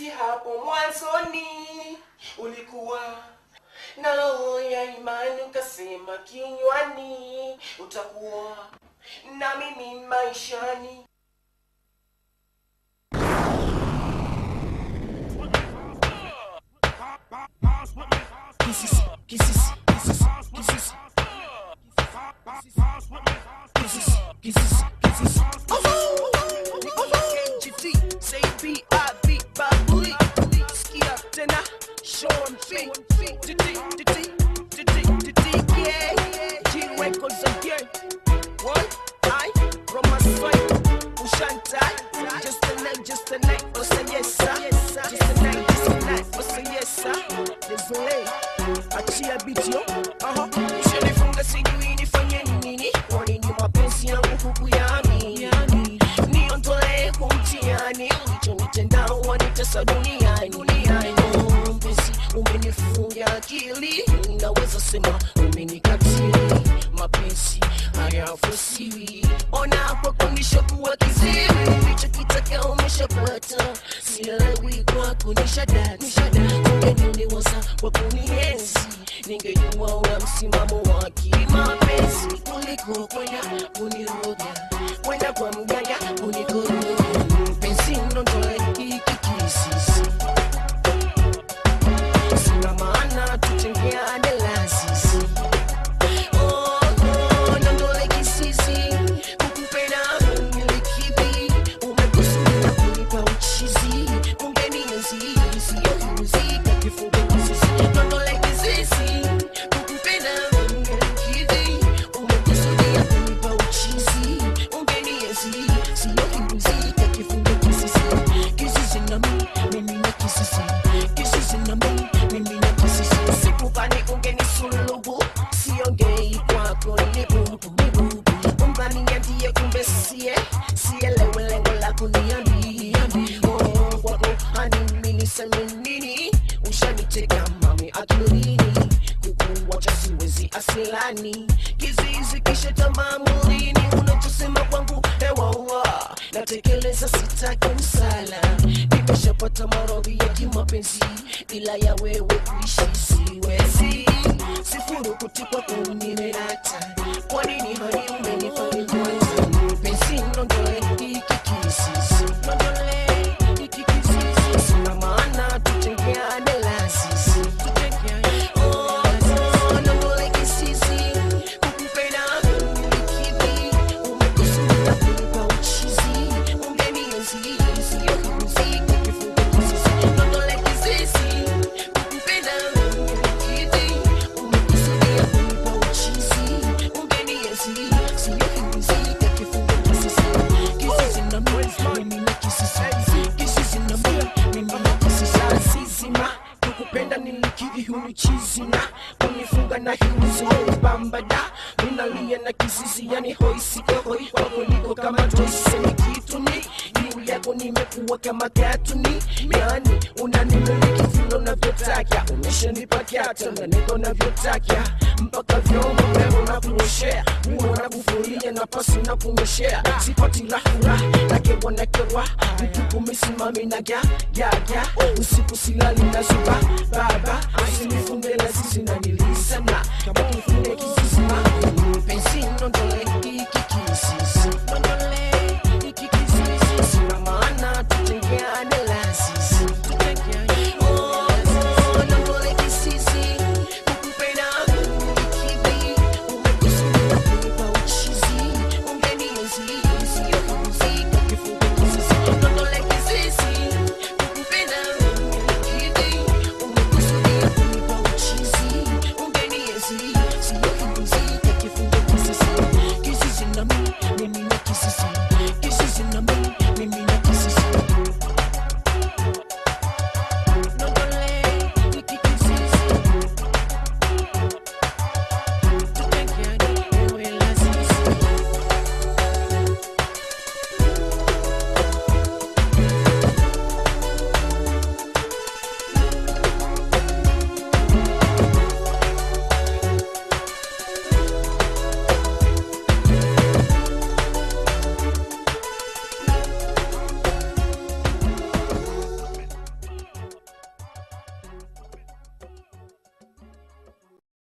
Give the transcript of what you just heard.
mapenzi hapo mwanzoni ulikuwa na roho ya imani ukasema kinywani utakuwa na mimi maishani Kisses, kisses, kisses, kisses. Kisses, kisses, kisses. KGT, say B.I.B. Babuli. Skia tena, Sean P. Didi, didi, didi, didi, yeah. G Records again. What? I, from my side, Ushantai. Just a night, just a night, oh say yes, sir. Just a night, just a night, oh say yes, sir. Désolé, achia beat yo. Aha. Ushanifunga sijui nifanye nini. Kwani ni mapenzi yangu kukuyami. Niondolee kumtiani. Ulichonitenda wanitesa duniani. Oh, mpenzi, umenifunga akili. Naweza sema umenikatili. Mapenzi hayafosiwi. Ona hapo kunisha kuwa kiziwi. Ulichokitaka umeshapata. Sielewi kwako nishadati. Ungeniuliwaza kwa kunienzi. Ningejua una msimamo wa kimapenzi kuliko kwenda kuniroga, kwenda kwa mganga kunikoroga. Mpenzi, nondoe hiki kisisi, sina maana tutengeane lasisi. Oh, oh, nondoe kisisi, kukupenda umilikivi, umekusudia kunipa uchizi, ungenienzi, siyokuzika kifungo kisisi. Nondoe kisisi, kukupenda umilikivi, umekusudia kunipa uchizi, ungenienzi, siyokuzika kifungo kisisi. Kisisi na mimi, mimi na kisisi. Kisisi na mimi, mimi na kisisi. Sikudhani ungenisulubu, siongei kwako ni bubu, ni bubu. Unganiambie kumbe sie, sielewe lengo lako niambie. Oh, kwako hani mimi niseme nini? Ushaniteka mami akilini, kukuwacha siwezi asilani. Kizizi kisha tamaa mwilini, unachosema kwangu hewa ua. Natekeleza sitaki msala, nimeshapata maradhi ya kimapenzi, ila ya wewe kuishi siwezi. Sifuru kutikwa kunimerata, kwa nini hani umenifanya kwanza? Mpenzi, nondoe hiki kisisi, nondoe hiki kisisi, sina maana tutengeane lasisi, tutengeane oh, oh, nondoe kisisi, kukupenda umilikivi, umekusudia kunipa uchizi, ungenienzi, siyokuzika kifungo kisisi, nondoe kisisi, kukupenda umilikivi, umekusudia kunipa uchizi, ungenienzi, siyokuzika kifungo kisisi. Kisisi na mimi, mimi na kisisi. Kisisi na mimi, mimi na kisisi. Asizima, kukupenda nilikiri hunichizina kunifunga na hiuzo bambada minalia na kisisi yani hoisikohoi kwako niko kama toseni kituni juu yako nimekuwa kama katuni yani unanimiliki vile unavyotaka umeshanipa kyata na niko navyotaka mpaka vyombo vyako na kunyoshea nguo na kufulia na pasi na kunyoshea sipati rahura nakewa nakewa mtukumisimami na gya gya gya usiku silali na zuba baba usinifunge na sisi na nilisana kama kifune kisisima mpenzi nondole hiki kisisi